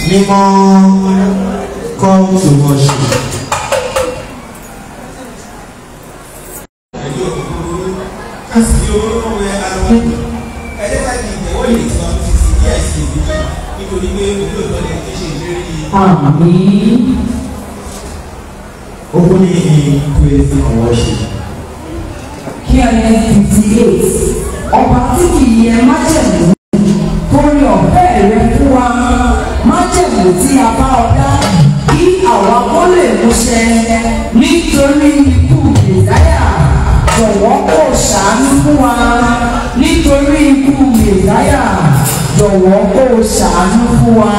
mímọ́ come to worship. kasi orúkọ wẹ alọ ẹjẹ ká di ìtẹwọ yìí tí wọn ti sì díẹ̀ sí ibi nítorí pé olóòtú ọdẹ tó ṣe ìlérí Àmín. Opening praise and worship. KNS fifty eight ọba tí kì í yẹ májẹ̀mú torí ọ̀fẹ́ rẹ fún wa májẹ̀mú tí a bá ọ dá kí àwa kó lè múṣẹ nítorí ikú mẹ̀dáyà jọ̀wọ́ kó ṣàánú fún wa nítorí ikú mẹ̀dáyà jọ̀wọ́ kó ṣàánú fún wa.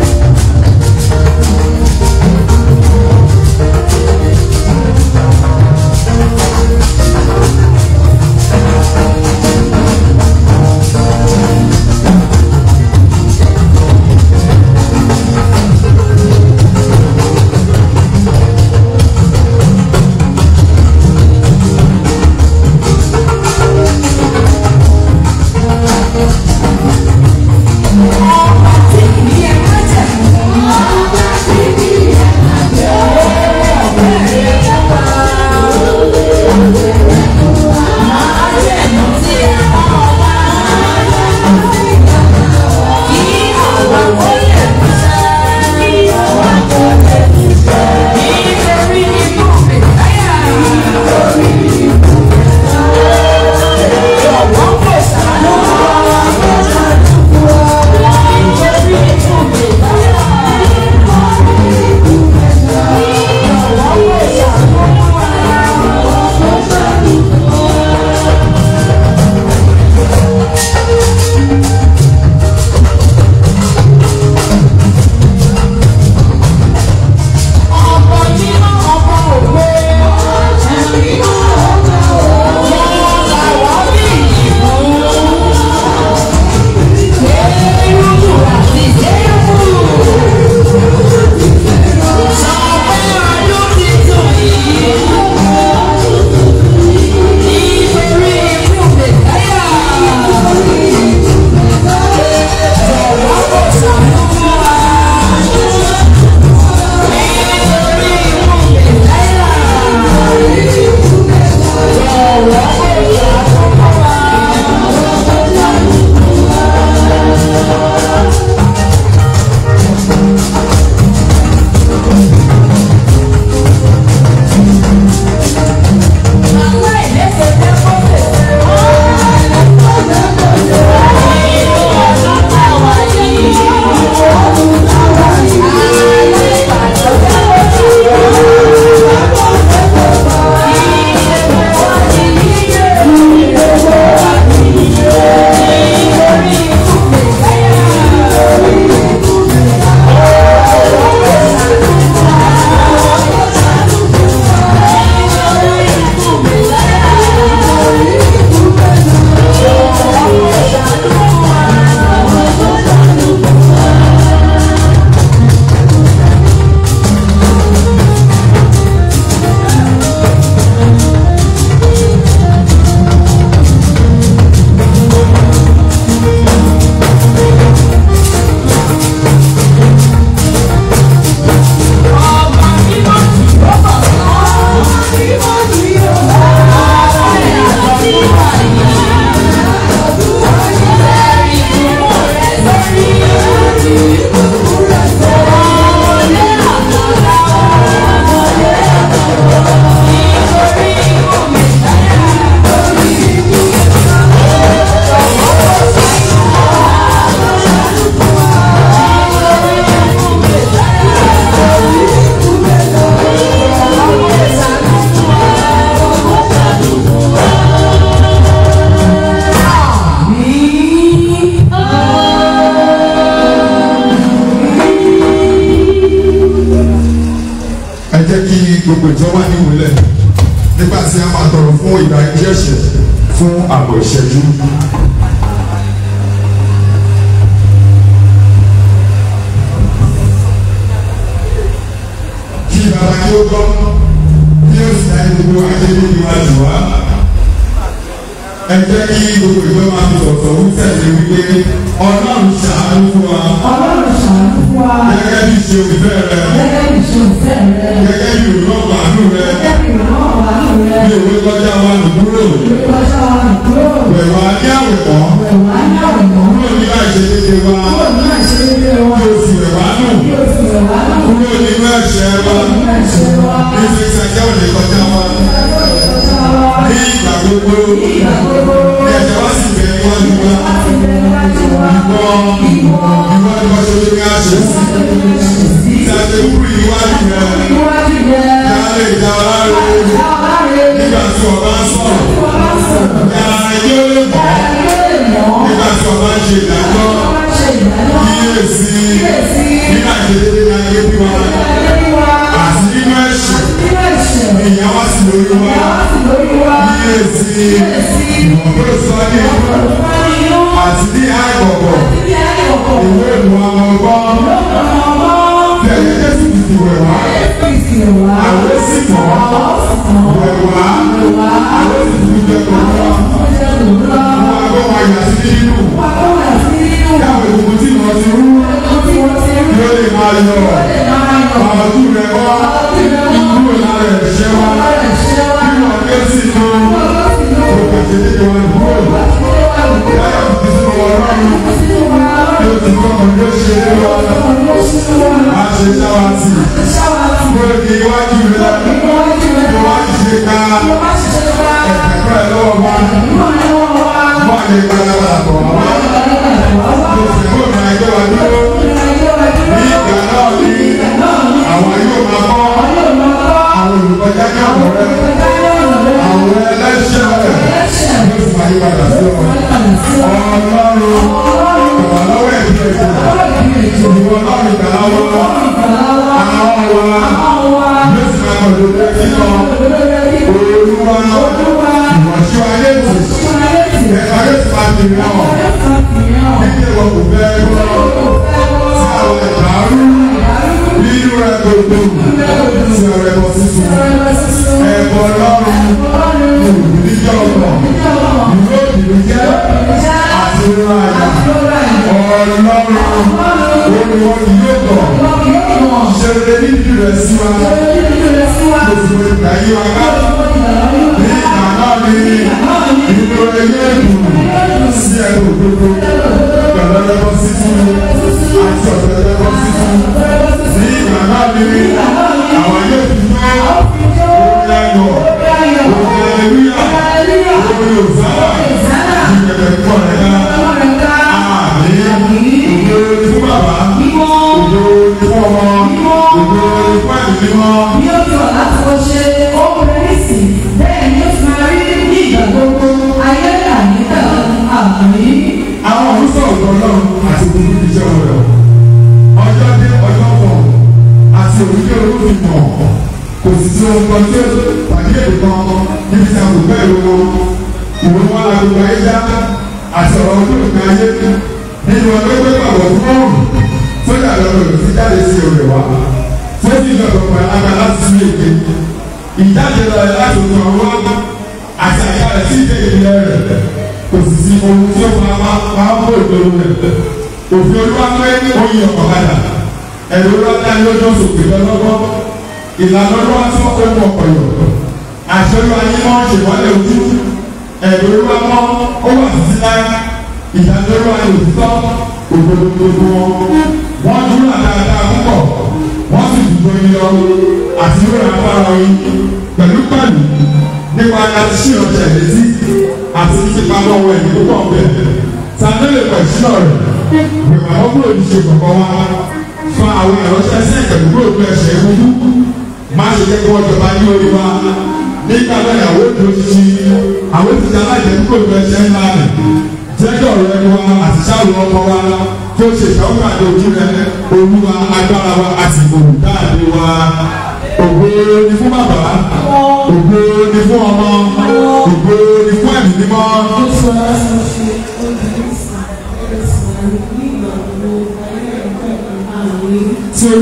Thank nígbà tí a máa tọrọ fún ìdájí ẹ̀ṣẹ̀ fún àbọ̀ ìṣẹ́jú. kí bàbá kí ó gbọ́ kí ó sì dájú gbogbo ajé ní iwájú wa. ẹ jẹ́ kí gbogbo ìjọ máa fi sọ̀tọ̀ wí tẹ̀lé wípé ọlọ́run ṣàánú fún wa Ọlọ́run ṣàánú fún wa. gẹ́gẹ́ bí ṣe òfìfẹ́ rẹ Gẹ́gẹ́ bí ìṣòfẹ́ rẹ. gẹ́gẹ́ bí òrùlọ́gbà àánú rẹ Gẹ́gẹ́ bí ìrànlọ́wọ́ àánú rẹ. bí òwe kọjá wa nù kúrò Ìkọjá wa nìkúrò. pẹ̀lú ajé àwẹ̀kọ́ Ẹ̀wà ní àwòrán. kúrò ní àìṣedédé wa Kúrò ní àìṣedédé wa. kí o sì rẹ̀ wá nù Kí o sì rẹ̀ wá náà. kúrò nínú ẹ̀ṣẹ̀ wa Ní ẹ̀ṣẹ̀ wa. ní fífi ajá òní kọjá wa Ìkọjá wa. ní ìgbà gbogbo Ní ìgbà gbogbo. ní ẹ̀ṣẹ̀ wa sì bẹ̀ níwájú wa Láti bẹ níwájú wa. ìwọ ìwọ ìwọ ni wọ́n ṣe ní àṣẹ sí tí a ṣe kúrò níwájú rẹ Níwájú rẹ. kí a lè dá ọ láre Dá ọ láre. nígbà tí ọba ń sọ̀rọ̀ Wọ́n bá sọ̀rọ̀. kí ara yóò lè mọ̀ Ẹni ó lè mọ̀. nígbà tí ọba ń ṣe ìdájọ́ Wọ́n bá ṣe ìdájọ́. kíyèsí Kíyèsí. nígbà tí dédé ní ayé bí wa Ẹni wa. àti nínú ẹ̀ṣẹ̀ Nínú ẹ̀ṣẹ̀. ìyá wa sì lórí wa Ìyá wa sì lórí wa. kíyèsí Kíyèsí. ìmọ̀gbọ́n sọ ní Ọ̀pọ̀ inú. àti ní àgbọ̀gbọ̀ Ibi ayé ọ̀pọ̀. ìwé ìwà ọgbọ́n Lọ́kàn ọmọ. bí ẹ̀yẹ jésù ti ti wẹ̀ wá Kristi wá. àwọn sì mọ̀ Àwọn sì mọ̀. wẹ̀ wá Wá. àwọn sì ti jẹ́ kọ̀ wá Ó jẹ́ òwúrọ̀. wọn àgbọ̀ wọn yà sí nínú Wà kó wà sí inú. káwọn ìgbòho tí wọ́n ti rú Ẹ̀kọ́ tí wọ́n ti rí. yóò lè máa yọ Lè máa yọ̀. àwọn ojú rẹ̀ wá kúrò lára ẹ̀ṣẹ̀ wa Ọ̀rẹ́ ṣẹ́ wá. kí wọ́n ké sí inú Ọ̀rọ̀ sì lọ. òkè tètè wọn kúrò Ṣé wà lóko? láyà fi sínú ọlọ́run Sínú wa. yóò ti kọ́ ọmọ yóò ṣe é lọ Ọ̀rọ̀ sínú wa. má ṣe ṣáwá tì Ṣáwá sí. kúrò ní iwájú rẹ̀ Níwájú rẹ̀. kí wọ́n ṣe ká Bí o bá ṣiṣẹ́ wá. ẹ̀kọ́ ẹ̀ lọ́wọ́ wa Ìmọ̀ ni wọ́n wá. wọ́n lè gbàgbà àtọ̀ wá kò sì kó ìrìn àjọ wa dúró ní ìgbà náà ní àwọn yóò máa kọ́ àwọn olùkọjá ní àwọn rẹ̀ àwọn ẹlẹ́ṣẹ̀ rẹ̀ yóò sì máa yí padà sí wọn. ọlọ́run ìwà lọ́wọ́ ẹ̀bí ẹ̀jẹ̀ ìwọ ọlọ́run ìgbà lọ́wọ́ àwọn wa yóò sì máa kọ̀ lórí ẹ̀kí kan olúwa ìwọ̀nsí ayé tì ẹ̀ka yóò sì máa tìrì náà nígbà ìwọ kò fẹ́ gbọ́ sí àwọn ìdàrú nínú rẹ̀ gbogbo sí ọ̀rẹ́ bọ́ sísun ẹ̀bọ̀ ọlọ́run olùdíjọ́ ọ̀nà ìlú òdìdí jẹ́ àti ìrọ̀ àyà ọlọ́run olùwọ́ kì yóò tọ̀ ṣe rere níbi rẹ̀ sí wa gbogbo ìgbà yí wa ká ní ìgbà náà ní ìlú ẹyẹ ìdùnnú sí ẹnu òdodo pẹ̀lú ẹlẹ́bọ̀ sísun àti ọ̀dọ̀ ẹlẹ́bọ̀ sísun ní ìgbà náà ní àwọn yóò fi tó orí ayọ̀ orí aleluya orí òsánà ìgbẹ̀bẹ̀ kọ̀ rẹ̀ ká àmì òdo ní fún bàbá òdo ní fún ọmọ òdo ní fún ẹ̀mí mímọ́. Bí ó tọ̀ láti kọ́ ṣe ó rẹ̀ sí, bẹ́ẹ̀ ni ó ti máa rí ní ìgbà gbogbo ayé àníkà àmì. àwọn olùsọ ọ̀dọ́ ọlọ́run àti gbogbo ìṣe wọn rẹ̀ ọjọ́ dé ọjọ́ pọ̀ àti òrùlé olófin mọ̀ kò sì sí ohun kan tí ó tàbí èdè kan níbi tí a kò bẹ́ẹ̀ lówó ìwé wọn agbègbè ayé dá àti ọ̀rọ̀ ojú òkè ayé nínú ọjọ́ pé pàbọ̀ fún ọ̀rùn sójà lọ́rọ̀ rẹ̀ fi jáde sí òrè wa tó sì lọ́dọ̀ pẹ̀lú agbá láti sí èké ìjáde lọ ẹ̀ láti òkè ọ̀rọ̀ àti àyà rẹ̀ sí ìdè ìlẹ̀ rẹ̀ kò sì sí ohun tí ó máa máa máa bó ìgboro rẹ̀ òfin olúwa pé oyin ọ̀kadà ẹ̀rọ olúwa dá lọ́jọ́ sòkè lọ́lọ́gbọ́ ìlànà olúwa tí wọ́n kó mú ọkọ̀ yọ̀ àṣẹ olúwa yín mọ́ ṣèwọ́lẹ̀ ojú ẹ̀rọ olúwa mọ́ ó wà títí láyé ìdájọ́ olúwa ní òtítọ́ òdodo gbogbo wọn wọ́n dúró àdáadáa púpọ̀ wọ́n sì dùgbò yín lọ àti yóò rà fara yín pẹ̀lú pẹ̀lú nípa láti ṣí ọ̀sẹ̀ létí àti pípa lọ́wọ́ ẹ̀mí púpọ̀ bẹ́ẹ̀. Sàndélé pẹ̀ sínú rẹ̀ gbèmọ̀ àwọn kúrò ní ṣe kọ̀kọ́ wá fa àwọn ìránṣẹ́ sí ìpẹ̀lú kúrò ní ẹ̀ṣẹ̀ ìwúdú. Má ṣe jẹ́ kí wọ́n jọba ní orí wa. Nígbà náà ìyàwó ètò ṣíṣí àwọn ètùtù aláìjẹ́ kúrò ní ẹ̀ṣẹ̀ ńlá rẹ̀. Jẹ́jọ́ rẹ̀ ni wa àti ṣáàrù ọmọ wa tó ṣe ìṣàwọ́ àti ojú rẹ̀ olúwa agbára wa àti olùdáàdé wa ògo ni fún bàbá ògo ni fún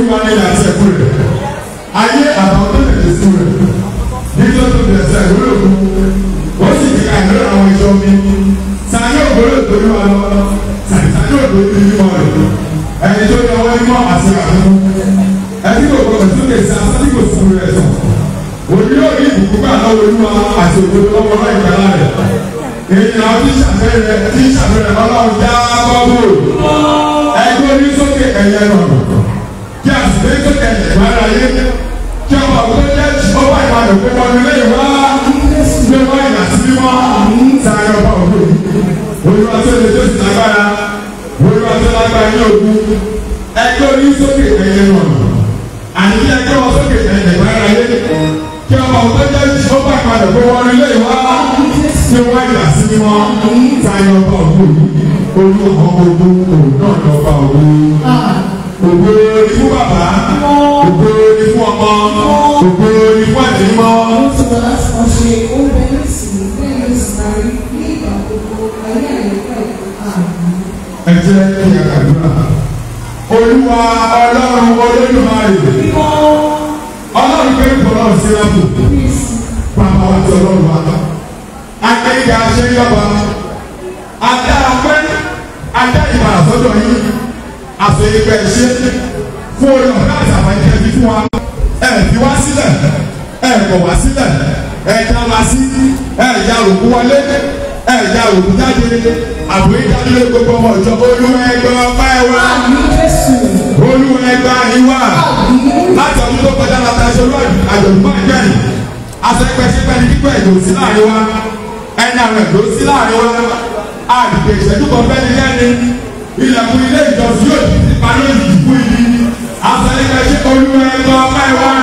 olúwa ní àti ẹ̀kú rẹ̀ ayé àtàwọn tó tẹ̀lé sí rẹ̀ nítorí tó bẹ̀rẹ̀ sí ẹ̀kú rẹ̀ kú ó sì ti ka ìlú àwọn ìjọ mi sani ògbóló ìtòlú wa lọ sani sani ògbóló ìtòlú wa rẹ̀ ẹni tó yọ wọ́n mọ́ àti àfikún ẹni kò gbọdọ̀ tó lè sa sani kò sùn rẹ̀ sàn òní yóò rí ìbùkún gbà lọ́wọ́ olúwa àti ògbóló lọ́wọ́ náà ìgbàlá rẹ̀ ènìyàn tí sàfẹ́rẹ́ tí sàfẹ́rẹ́ ọlọ́run já bọ́bù ẹgbẹ́ orí sókè ẹ̀yẹ rọrùn kí a sì gbé sókè ẹ̀yẹ ìwádà yé kí ọba òkú jẹ́ ọba ìbàdàn pé wọn lè wá gbé wá ìyà sí mímọ́ sáré ọba òkú olúwa tó lè tó sì lágbára olúwa tó lágbára ní ogun ẹgbẹ́ orí sókè ẹ̀yẹ rọrùn àní kí ẹgbẹ́ wọn sókè ẹ̀yẹ ìwádà yé kí ọba òkú jẹ́ ọba ìbàdàn pé wọn lè wá tí wọ́n yà sí mímọ́ táyà ọba ògùn olú ọmọ ogun òun náà ní ọba ògùn. Ògo ni fún bàbá, ògo ni fún ọmọ, ògo ni fún ẹ̀mí mọ́. Ẹ jẹ́ kí a gbàdúrà. Olúwa ọlọ́run olódùmarè. Ọlọ́run pé kọ́lọ́ sí lápò. Bàbá wa ti ọlọ́run wa akéka aṣeyọba adá apẹ adá ìmọ̀ràn sọ́dọ̀ yín àfẹ́yẹpẹ ṣe fún orí ọ̀gá àtàwọn ẹ̀jẹ̀ bí fún wa ẹ̀ fi wá sílẹ̀ ẹ̀ kọ̀ wá sílẹ̀ ẹ̀ já wa sí ẹ̀ ya òkú wọlé ẹ̀ ya òkú jáde àbúrò ìdádúró gbogbo ọmọ ìjọ olúwa ẹgbẹ́ ọpá ẹ wá olúwa ẹgbẹ́ àyíwá láti ọdún tó kọjá láti aṣọ olú àjọ̀dún máa ń gbẹ̀yìn asẹ́pẹ́sẹ́pẹ́ ní kíkọ́ ẹ̀dùn sí láàrin wa ẹni àwọn ẹ̀dọ́ sí láàrin wa àdìgbò ìṣẹ́jú kan fẹ́ni lẹ́ni ilẹ̀kùn ilé ìjọsìn yóò ti ti parí òjijì fún ibi asẹ́pẹ́sẹ́ olúwa ẹgbẹ́ ọpá ẹ wá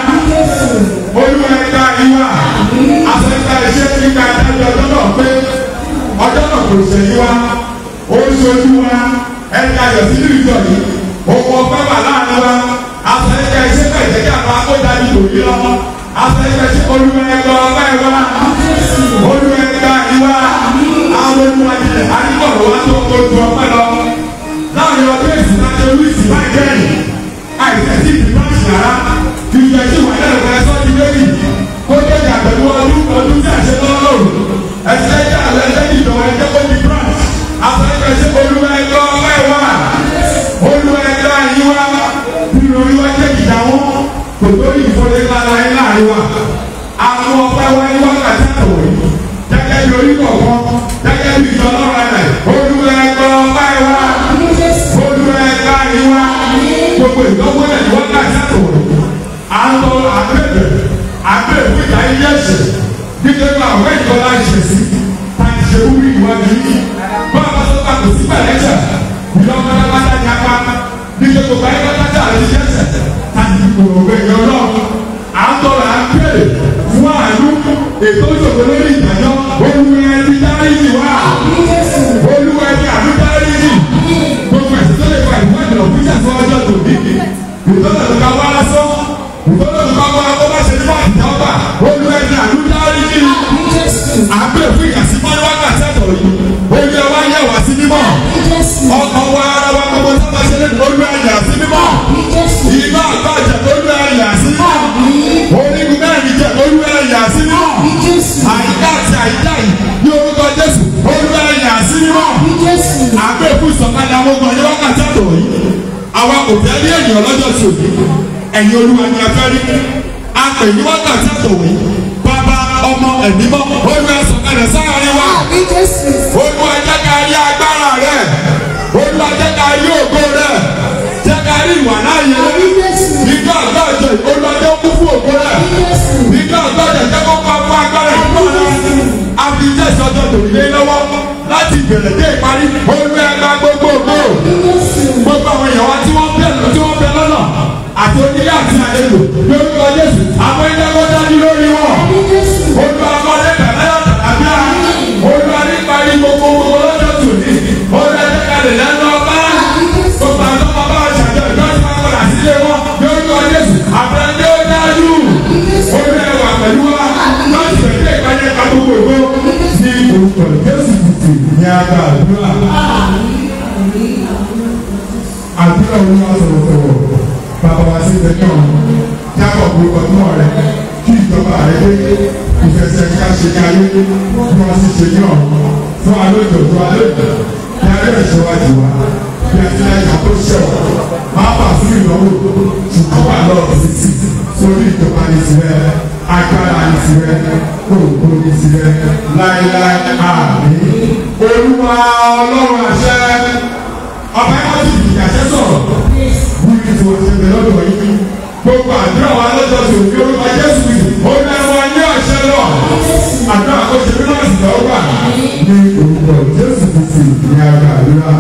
olúwa ẹgbẹ́ àyíwá asẹ́pẹ́sẹ́ kíkà ẹ̀dájọ́ ọjọ́ náà pé ọjọ́ náà kò ṣẹ̀yìn wa ó ṣojú wa ẹni ayọ̀ sínú ìjọ yìí òkú ọpẹ́ wà láàrin wa asẹ́pẹ́sẹ́ pẹ̀jẹ́ kí àbá kó dájú lòdì lọ́wọ́ asẹ́pẹ́sẹ́ olúwa ẹgbẹ́ ọpá ẹ wá olúwa ẹgbẹ́ àyíwá àwọn olúwa ilẹ̀ àdìgbọ̀rọ̀ wa tó kojú ọpẹ́ lọ láàrin ọdún èsì láti olùsì máa jẹ́rìí àìsàn tí ìdí máa ṣì rárá ju ìjọ tí wà lẹ́nu kan ẹ̀sọ́ ti méjì kó tó yà pẹ̀lú ọdún ọdún tí a ṣe lọ́wọ́ lòrù ẹ̀sẹ̀ ẹ̀jẹ̀ àlẹ́ ẹ̀jẹ̀ ìjọba ẹ̀jẹ̀ kó di branch àfẹ́fẹ́sẹ̀ olúwa ẹgbẹ́ ọpẹ́ wa olúwa ẹgbẹ́ àyíwá bí olúwa jẹ́ ìdáwọ́ kò tó ìfọdé lára ẹ̀ láàrin wa àwọn ọpẹ́ wa ní wákàtí àtọ̀wé gẹ́gẹ́ bí orí kọ̀ọ̀kan gẹ́gẹ́ bí ìjọ lọ́rọ̀ rẹ̀ olúwa ẹgbẹ́ ọpẹ́ wa olúwa ẹgbẹ́ àyíwá gbogbo ìdánwò ẹ̀ ní wákàtí àtọ̀wé à ń lọ àbẹ̀bẹ̀ àbẹ̀bẹ̀ ìjà ilé ẹ̀sẹ̀ nítorí àwọn ẹ̀jọ́ la ṣe sí ta ti ṣe wúrí ìwádìí yìí bá a bá tó bá kò sí pẹ̀lẹ́sẹ̀ ìlọ́mọ alábàtà ní apá nítorí gbogbo ayé bá tàjà àti ṣẹ́sẹ̀ ta ti gbòòrò ẹ̀yọ́ náà à ń tọrọ à ń pèrè fún àánú ètò ìṣòro lórí ìdájọ́ olúwa ẹni dáríjì wá olúwa ẹni àánú dáríjì gbogbo ẹ̀sìn tó lè fa ìwádìí lọ fún ìṣàkóso ọjọ́ tòbí ìtọ́jú tó ká wá lásán ìtọ́jú tó ká wá kó bá ṣe nípa ìjọba olúwa ẹni àánú dáríjì àgbẹ̀ fún ìyàsí mọ́ ní wákàtí ẹ̀tọ́ yìí olúwa wá yẹ wá sí mímọ́ ọkọ̀ wa ara wa gbogbo tó bá ṣe lé olúwa ẹ̀yà sí mímọ́ ìgbà àgbàjẹ olúwa ẹ̀yà sí mímọ́ onígun mẹ́rin jẹ́ olúwa ẹ̀yà sí mímọ́ àyíká àti àyíká yìí ní orúkọ jésù olúwa ẹ̀yà sí mímọ́ àgbẹ̀ fún ìsọ̀kalẹ̀ àwọn ọmọ ní wákàtí ẹ̀tọ́ yìí àwa kò fẹ́ rí ènìyàn lọ́jọ́ sí òní ẹ̀yin olúwa ni a fẹ́ rí a pè ní wákàtí ẹ̀tọ́ yìí bàbá ọmọ ẹ̀mí mọ́ olúwa sọ̀kalẹ̀ sáárín wa olúwa jẹ́ ká rí agbára rẹ̀ olúwa jẹ́ ká rí ògo rẹ̀ jẹ́ ká rí ìwà láàyè nígbà àgbàjọ olúwa jẹ́ kú fún ògo rẹ̀ nígbà àgbàjọ jẹ́ kó pa fún agbára ìgbà rẹ̀ àfi jẹ́ ìsọjọ́ tòlílé lọ́wọ́ láti ìbẹ̀rẹ̀ dé ìparí olúwa ẹgbà gbogbo ògo gbogbo àwọn èèyàn wa tí wọ́n bẹ̀ tí wọ́n bẹ̀ lọ́nà àti onílé àti àlejò lórúkọ jésù àwọn ilé kó dájú lórí wọn olúwa ọmọdé bẹ̀rẹ̀ yàtọ̀ àbíà olúwa nípa ní gbogbo gbogbo lọ́jọ́ tòní olúwa jẹ́ ká lè lẹ́nu ọba gbogbo àwọn ọmọ bá ṣàjọ ìjọ tí wọ́n padà sílé wọn lórúkọ jésù àbẹ̀rẹ̀ ó dájú olúwa ẹwà pẹ̀lú wa láti bẹ̀rẹ̀ ìpàdé ká gbogbo ìgbó ní orúkọ jésù títì ní agbá àdúrà àdúrà olúwa sọ̀rọ̀ sọ̀rọ̀ bàbá wa sí ṣe ní ayé bí wọ́n sì ṣe ní ọ̀run fún alóòjò fún alóòjò bí alẹ́ ìṣèwádìí wa bí àtìlẹ́yìn tó ṣẹ̀wọ̀ máa bà fún ìnáwó ṣùgbọ́n wà lọ́ọ̀ títí sórí ìjọba ní tirẹ̀ agbára ní tirẹ̀ òògùn ní tirẹ̀ láéláé àmì olúwa ọlọ́run àṣẹ ọba ẹ̀kọ́ ti di àṣẹ sọ̀rọ̀ wí ní tí wọ́n ṣe bẹ̀rẹ̀ lọ́dọ̀ yìí gbogbo àdúrà wa lọ́jọ́ tó ní orúkọ jésù yìí ó ní ẹ̀wọ̀n ní àṣẹ náà àdúrà kó ṣe bí náà sì lọ́wọ́ wà ní orúkọ jésù kristi ní ara àdúrà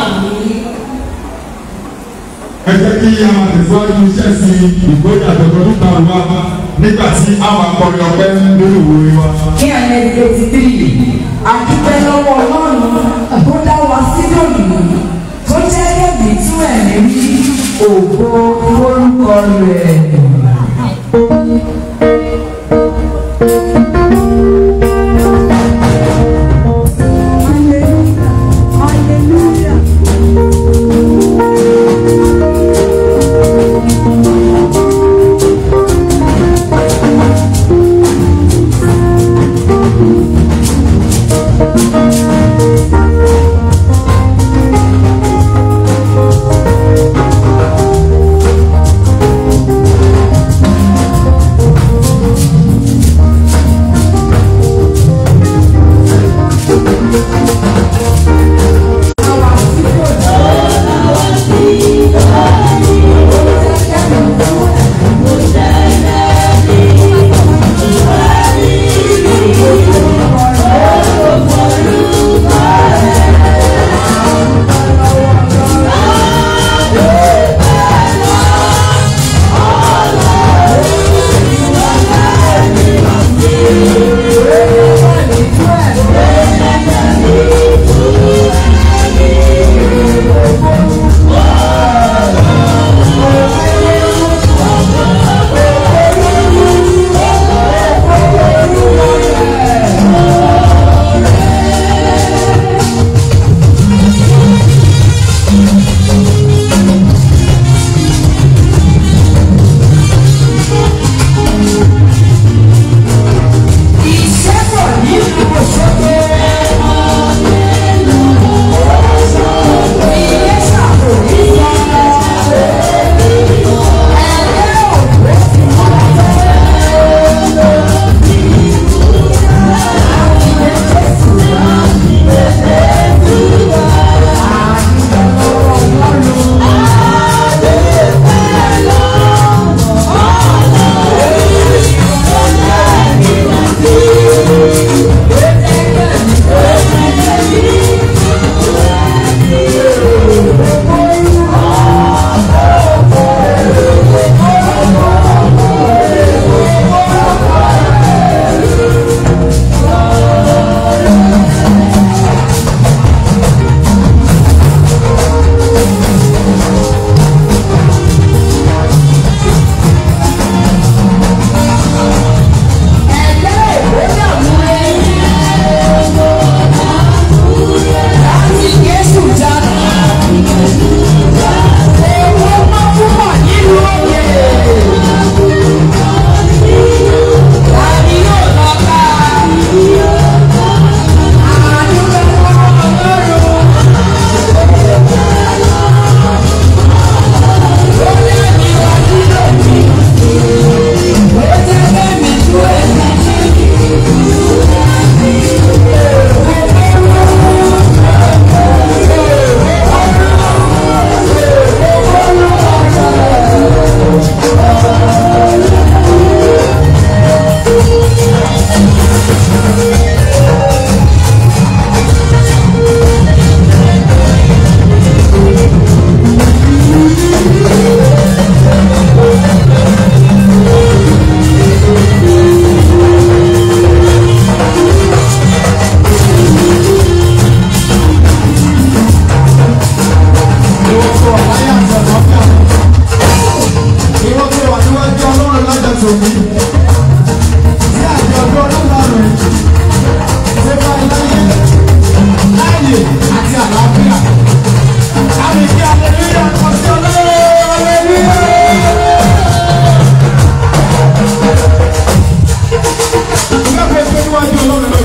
ẹ jẹ́ kí a máa tẹ̀síwájú iṣẹ́ sí ìgbóyà tọ̀tọ̀tún ta wá nígbà tí a máa kọrin ọpẹ́ lórí ìwòye wa. ní àyè eighty three àdúpẹ́ lọ́wọ́ ọlọ́run tó dá wa sí lónìí tó jẹ́ kẹ́bí tí ẹ̀mí rí ògo orúkọ rẹ̀. Thank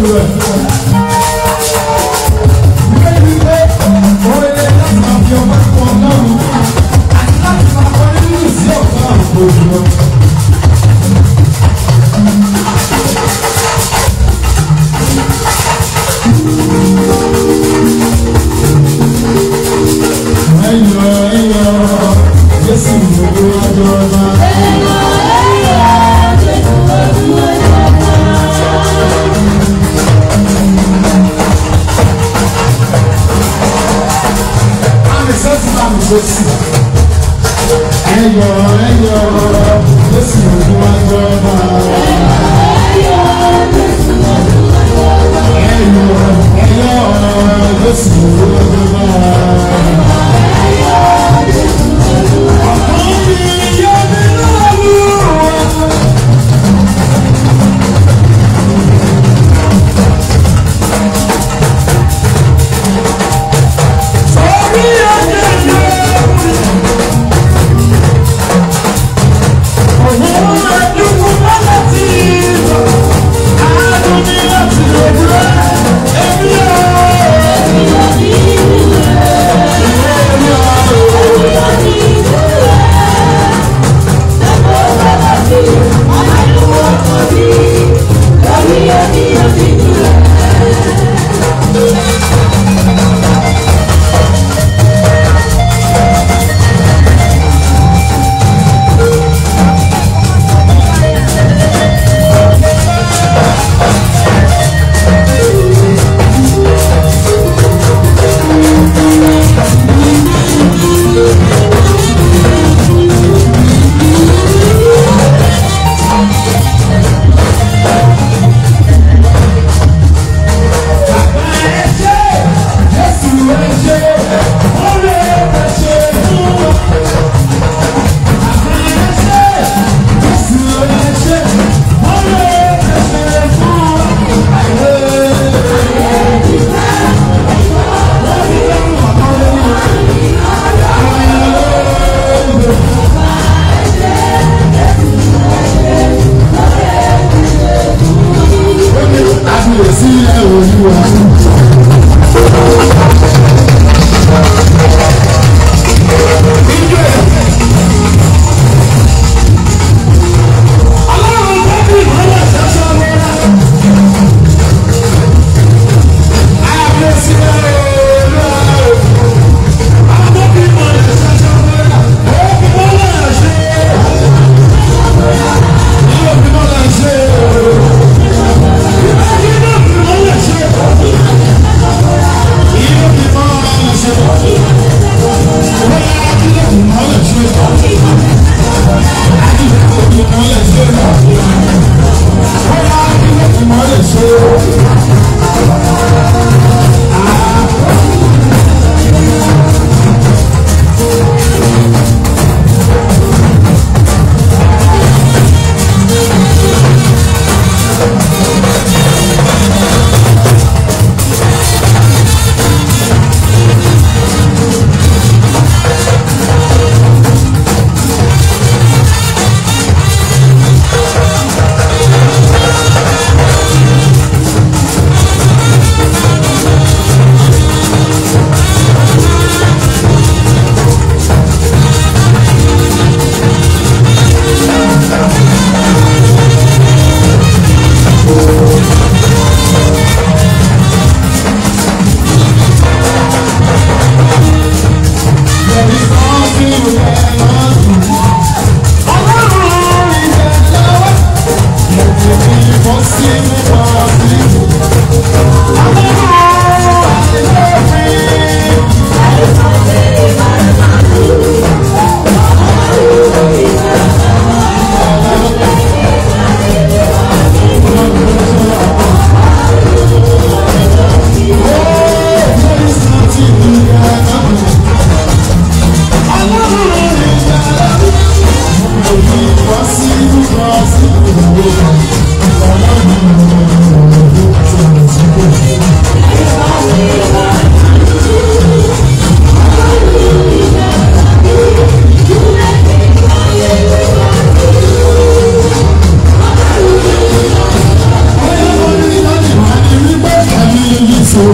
rẹ̀. Ìwé ìwé pé oore láti máa fi ọpẹ́ fún ọlọ́run àti láti máa kọ́ nínú ìsí ọ̀gá àrùkò jùlọ. Ẹyọ ẹyọ Jésù gbogbo ọjọ́ ọba.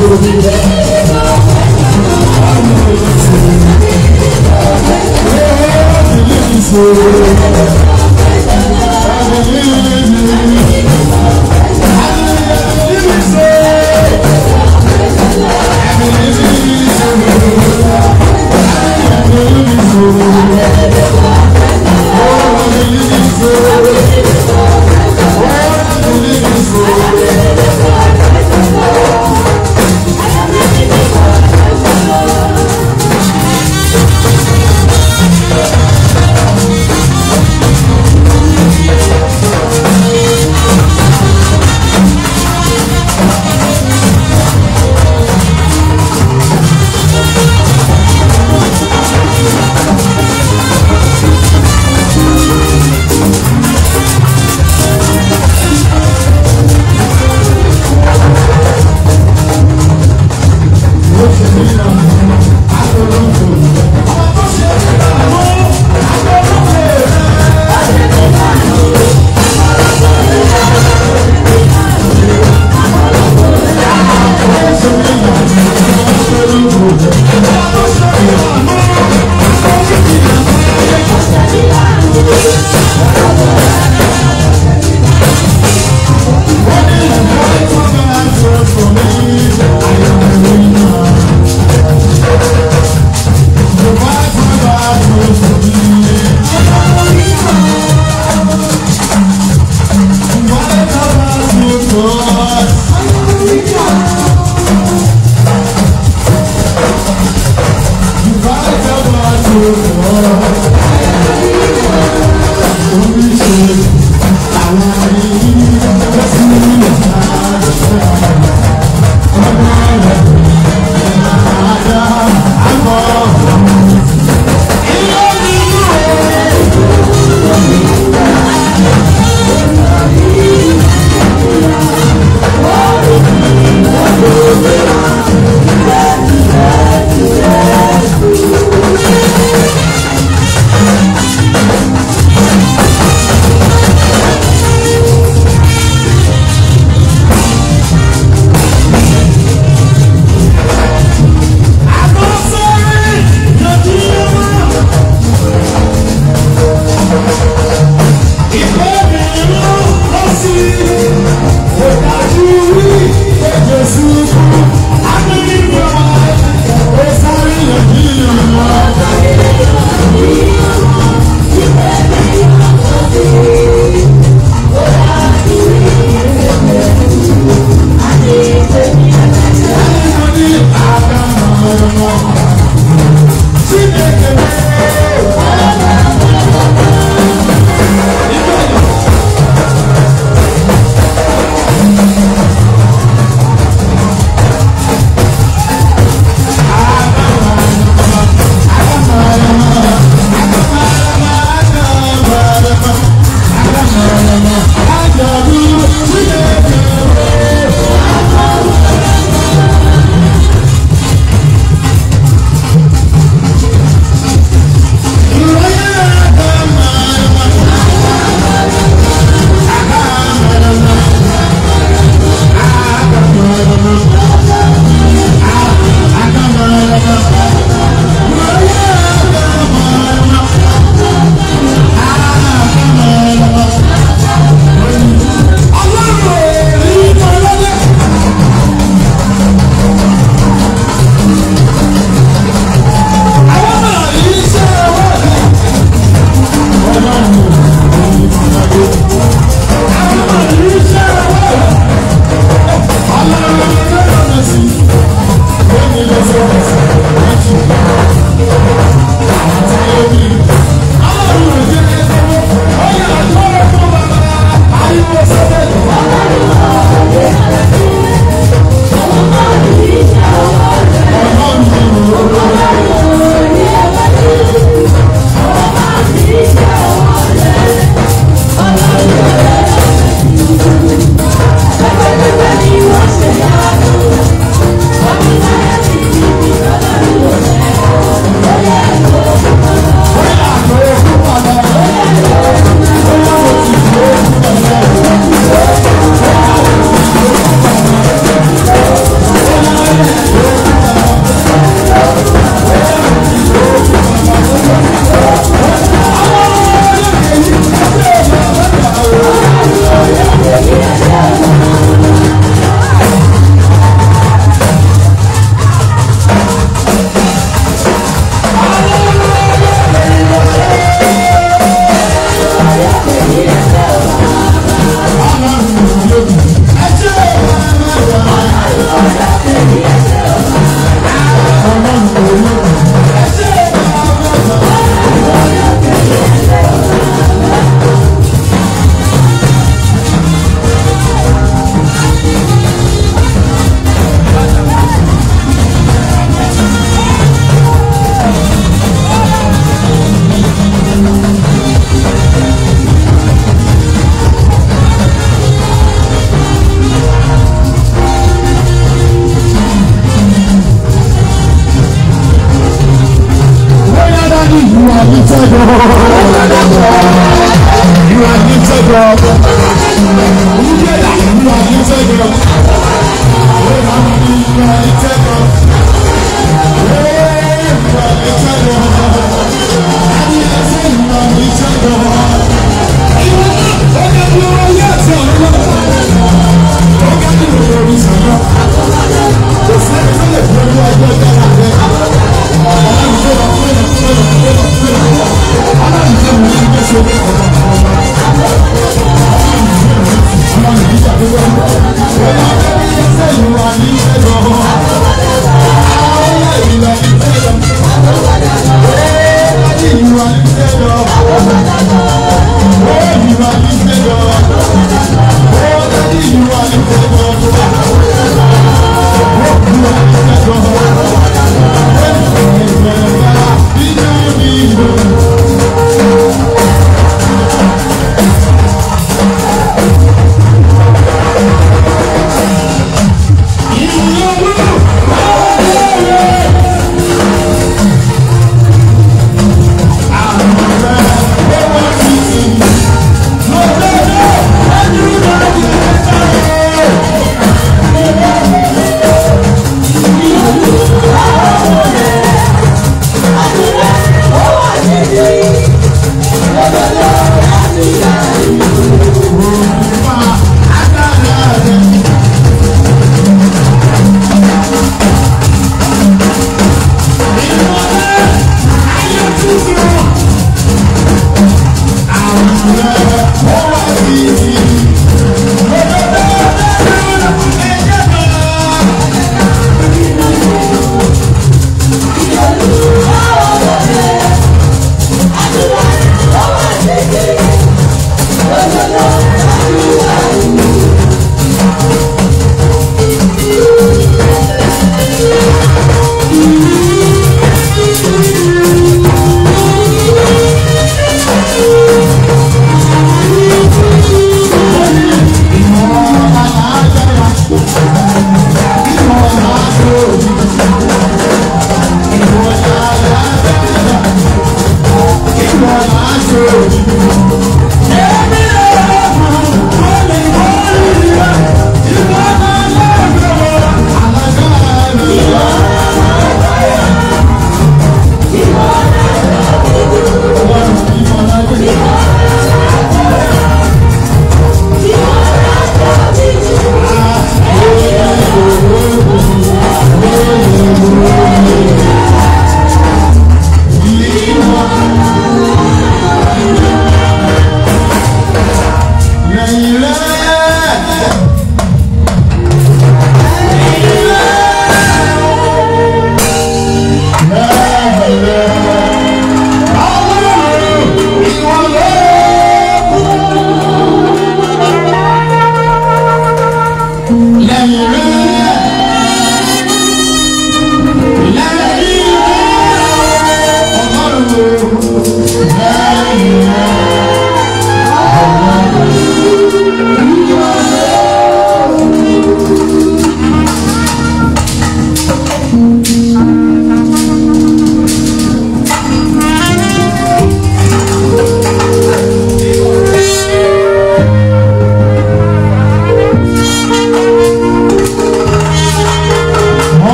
Thank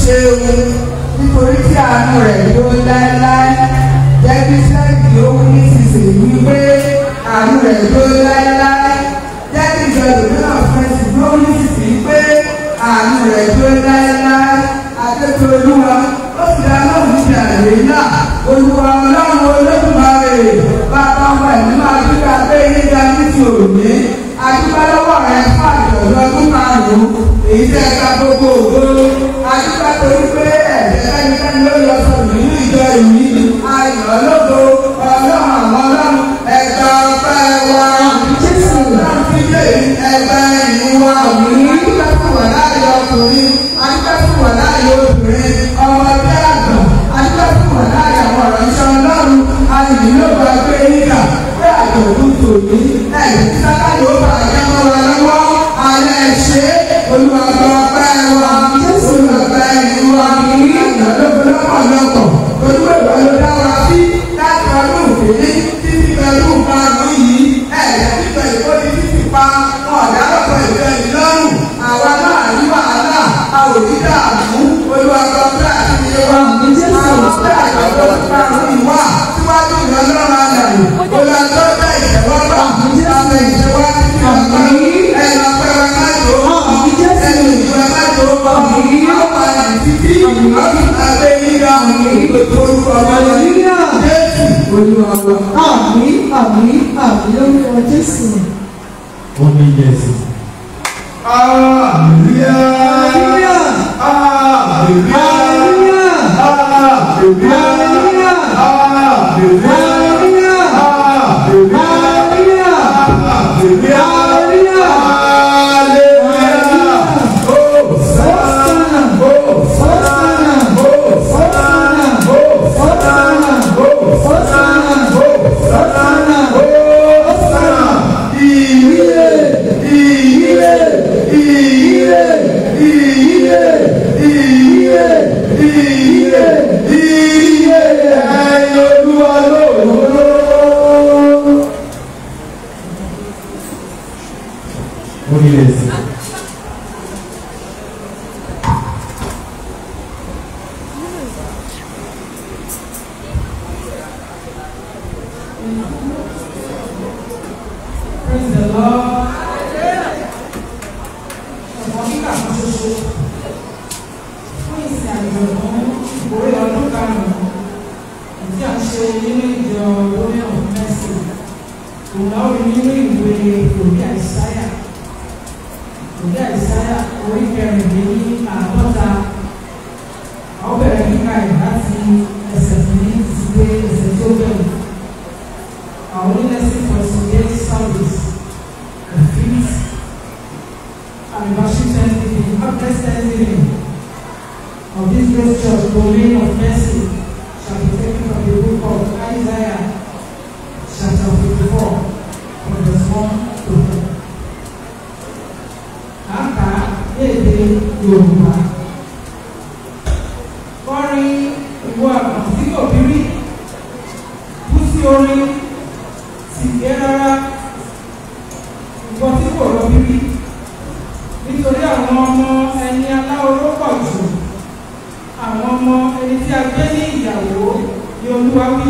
ṣeun nítorí tí àánú rẹ̀ yóò láéláé jẹ́ kí sẹ́ẹ̀kì ó wí nísinsìnyí wípé àánú rẹ̀ yóò láéláé jẹ́ kí ìjọba náà fẹsẹ̀ yóò wí nísinsìnyí pé àánú rẹ̀ yóò láéláé àtẹ́tù olúwa ó sì dá náà níbi àlè náà olúwa ọlọ́run olódùmarè bàbá ọmọ ẹ̀mí máa dúpẹ́ abẹ́ yíga ní ti òní adúpẹ́ lọ́wọ́ rẹ̀ fún àjọ̀dún ọdún márùn-ún èyí tẹ́ ẹ̀ka gbogbo ògbó adúpẹ́ torí pé ẹ̀jẹ̀ kẹ́nikẹ́ni ló yọ sọ nínú ìjọ yìí ayọ̀ ológo ọlọ́run àwọn ọlọ́run ẹ̀ka ọpẹ́ wa jésù náà fi dé ẹgbẹ́ ìlú wa adúpẹ́ fún wà láàyè ọkùnrin adúpẹ́ fún wà láàyè obìnrin ọmọdé àgbà adúpẹ́ fún wà láàyè àwọn ọ̀rọ̀ iṣẹ́ ọlọ́run ayọ̀ ló gba pé nígbà pé àjọ̀dún tòní ẹ̀yìn tí sáká yóò bá ẹ̀jẹ̀ mọ́ wa lọ́wọ́ alẹ́ ṣe olùwàgbọ́ ọpẹ́ wa jésù ọpẹ́ ìlú wa ní ìyàlógún lọ́pọ̀lọpọ̀ olúwèwà ló dá wa sí láti ọdún òkèlè títí pẹ̀lú márùn yìí ẹ̀yà pípẹ́ ìkọ́ni títí pa wọn ọ̀dà lọ́pọ̀ ìfẹ́ ìlọ́rùn àwa náà ní wàhálà a ò ní dààmú olùwàgbọ́ ọpẹ́ àti ìyẹn wa àwọn ọpẹ́ àjọ̀dún márùn yìí wà síwájú ìrọ̀lọ́run àyàwó olùwàgbọ́ ọpẹ́ ìjẹ́wọ́gbà àmì ìjẹ́wọ́ títí ọ̀gbà ẹ̀yà pẹ̀lú ẹ̀májò ẹ̀yìn ìjọ ẹ̀májò àwọn àyè títí ọdún abẹ́ yíyá ìgbèkó orúkọ ọmọdé jésù olúwa wa. àmì àmì àmì lórúkọ jésù. ó ní yẹsì. Hallelujah. Hallelujah. Hallelujah. Hallelujah. Hallelujah. Hallelujah. Hallelujah. Hallelujah. Hallelujah. Hallelujah. Hallelujah. Hosanna. Hosanna. Hosanna. Hosanna. Hosanna. Hosanna. Hosanna. Iye. Iye. Iye. Iye. Iye. Iye. Iye. Ẹyin olúwa lóòrò. ó ní yẹsì. Praise the Lord. Ọ̀pọ̀ kíkà kan ṣoṣo fún ìsìn àjọ̀dún ìkórè ọdún karùn-ún tí a ṣe nínú ìjọ lórí ọ̀hún mẹ́sì. Òun náà rí nínú ìwé òbí àìsáyà. Òbí àìsáyà orí kẹrìndínlẹ́ àádọ́ta. Àwọn bẹ̀rẹ̀ kíkà ẹ̀ láti ẹsẹ̀ kìíní ti dé ẹsẹ̀ tó bẹ̀rù. Our witnessing for today's service, the fifth anniversary Thanksgiving, harvest Thanksgiving of this great church, domain of mercy, shall be taken from the book of Isaiah, chapter 54, from verse 1 to 4. Kàkà èdè Yorùbá. Kọrin ìwọ àgbọ̀n tí kò bí rí. Bú sí orin sì gbé rárá ìwọ tí kò rọbí rí nítorí àwọn ọmọ ẹni aláoró pọ̀ jù àwọn ọmọ ẹni tí a gbé ní ìyàwó ni olúwa wí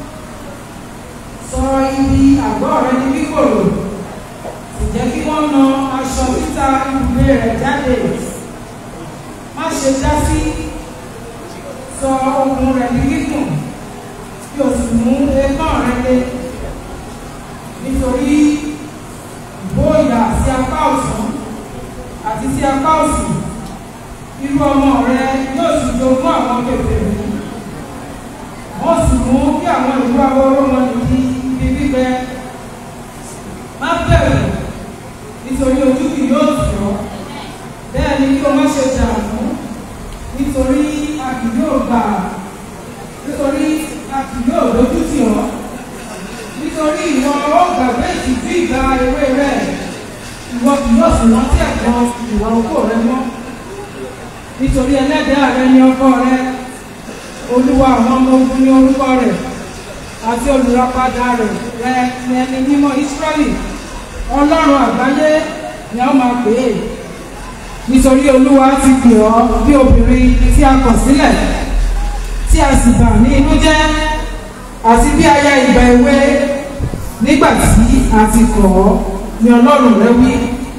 sọ ibi àgọ́ rẹ ní kíkòrò sì jẹ́ kí wọ́n na aṣọ títa ibùgbé rẹ̀ jáde má ṣe dá sí sọ okùn rẹ̀ ní gígùn kí o sì mú eékán rẹ lé nítorí ìbóyà sí apá ọ̀tún àti sí apá òsì irú ọmọ rẹ yóò sì jogún àwọn kèfèrí wọ́n sì mú kí àwọn ìlú awọ́rọ́ wọn di ibi gbígbẹ má bẹ̀rù nítorí ojú kì yóò tì ọ́ bẹ́ẹ̀ ni kí o má ṣe dààmú nítorí a kì yóò gbà nítorí a kì yóò lójú tì ọ́ nítorí ìwọ ó gbàgbé ìtìjú ìgbà ewé rẹ ìwọ kì yóò sì rántí ẹ̀kọ́ ìwà oko rẹ mọ́ nítorí ẹlẹ́dàá rẹ ní ọkọ rẹ olúwa àwọn ọmọ ogun ní orúkọ rẹ àti olùràpadà rẹ rẹ ní ẹni mímọ́ Ísírẹ́lì ọlọ́run àgbáyé ni a máa pè é nítorí olúwa ti pè ọ́ bí obìnrin tí a kọ̀ sílẹ̀ tí a sì bà ní inú jẹ́ àti bí aya ìgbà èwe nígbà tí a ti kọ̀ ọ́ ni ọlọ́run rẹ wí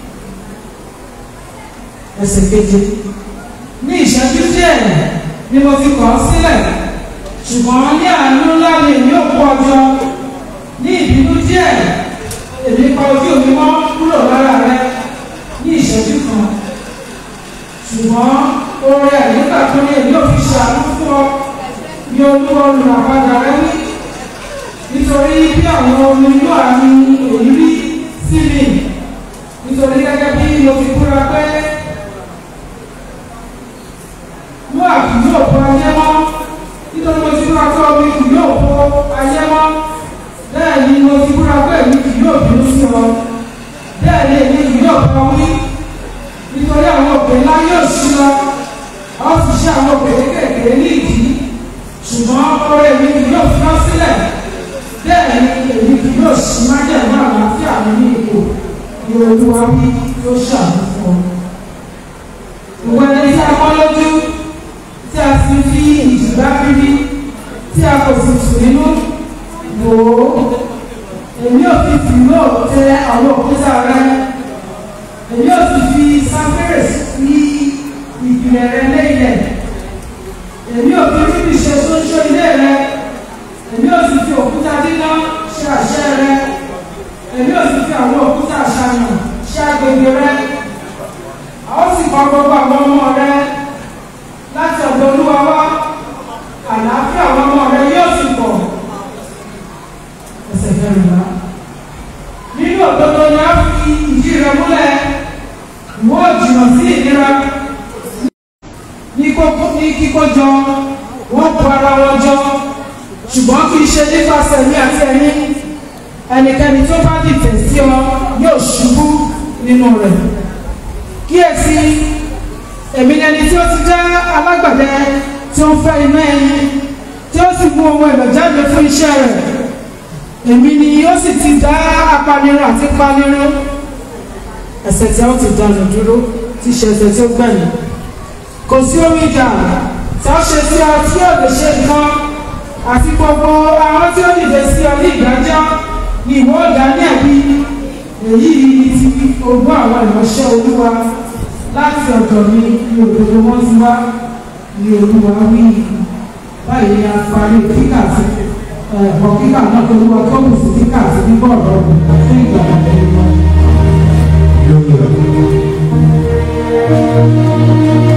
ẹsẹ̀ keje ní ìṣẹ́jú díẹ̀ ni mo ti kọ̀ ọ́ sílẹ̀ ṣùgbọ́n ní àánú ńlá ni èmi ò kó ọjọ́ ní ìbínú díẹ̀ èmi pa ojú mi mọ́ kúrò lára rẹ ní ìṣẹ́jú kan ṣùgbọ́n oore àyíká tó ní èmi ò fi ṣàánú fún ọ ní olúwa olùràpadà rẹ wí nítorí bí àwọn omi inú àmì èyí rí sí mi nítorí gẹ́gẹ́ bí mo fi kúra pé mú àbí yóò bọ ayé mọ́ nítorí mo ti kúra pé omi kì yóò bọ ayé mọ́ bẹ́ẹ̀ ni mo ti kúra pé èmi kì yóò bínú sí ọ bẹ́ẹ̀ ni èmi kì yóò bọ wí nítorí àwọn òkè ńlá yóò ṣí lọ a ó sì ṣe àwọn òkè kékeré ní ìdí ṣùgbọ́n ọrẹ mi kì yóò fi ọ́ sílẹ̀ bẹ́ẹ̀ ni èmi kì yóò ṣí májẹ̀mú àlàáfíà mi ní ipò ní olúwa wí yóò ṣàánú fún ọ. ìwọ ẹni tí a mọ́ lójú tí a sì fi ìjìgbá bíbí tí a kò sì tù nínú wò ó èmi ò fi fìlò tẹ àwọn òkúta rẹ èmi ò sì fi sáfẹ́rẹ̀ sí ìpìlẹ̀ rẹ lẹ́yìn èmi ò fi bíbí ṣe sóńsó ilé rẹ èmi ò sì fi òkúta díná ṣe àṣẹ rẹ èmi ò sì fi àwọn òkúta àṣàyàn ṣe agbègbè rẹ a ó sì pa gbogbo àwọn ọmọ rẹ láti ọ̀dọ̀ olúwa wá àlàáfíà àwọn ọmọ rẹ yóò sì pọ̀ ẹsẹ̀ kẹrìnlá nínú òdodo ni a fi ìdí rẹ múlẹ̀ ìwọ jìnnà sí ìnira ní kíkó jọ wọ́n bu ara wọn jọ ṣùgbọ́n kì í ṣe nípasẹ̀ mi àti ẹ̀mí ẹnikẹ́ni tó bá dìtẹ̀ sí ọ yóò ṣubú nínú rẹ̀ kíyèsí èmi ni ẹni tí ó ti jẹ́ alágbàdẹ tí ó ń fẹ́ iná ẹyin tí ó sì mú ohun èlò jáde fún iṣẹ́ rẹ̀ èmi ni ó sì ti dá apanirun àti panirun ẹsẹ̀ tí a ó ti dànù dúró tí ṣe ẹsẹ̀ tí ó gbẹ̀yìn kò sí omi ìjà tí a ṣe sí ọ tí yóò lè ṣe nǹkan àti gbogbo àwọn tí ó dìde sí ọ ní ìdájọ́ ni ìwọ ọ̀dà ní ẹ̀bí èyí ni ti ogún àwọn ìránṣẹ́ olúwa láti ọ̀dọ̀ mi ní òdodo wọn ti wá ní olúwa wí báyìí ni a parí kíkà sí ẹ̀kọ́ kíkà náà tó lúwa tó kù sí kíkà sí nígbà ọ̀rọ̀ fún ìgbà ọ̀rọ̀ Yóò lọ.